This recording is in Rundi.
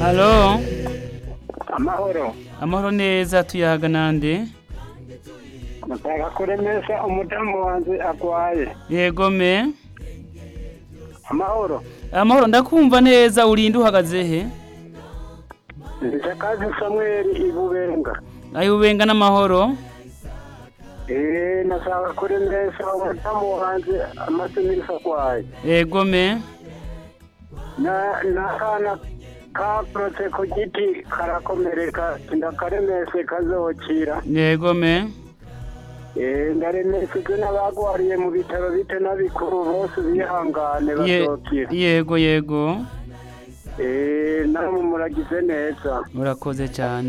halo amahoro amahoro neza tuyaga nande ndashaka kuremesha umudamu wanjye arwaye yego me amahoro amahoro ndakumva neza urinde uhagaze he ndishakazi samweli ibubenga ayubenga n'amahoro eee nashaka kuremesha umudamu wanjye amaze iminsi arwaye yego me Na- n'akana kakorotse ku giti karakomereka ndakaremeshe kazokira yego me eee ndaremeshejwe n'abagwariye mu bitaro bito n'abikuru bose bihangane Ye- bazokira yego yego eee namwe muragize neza urakoze cyane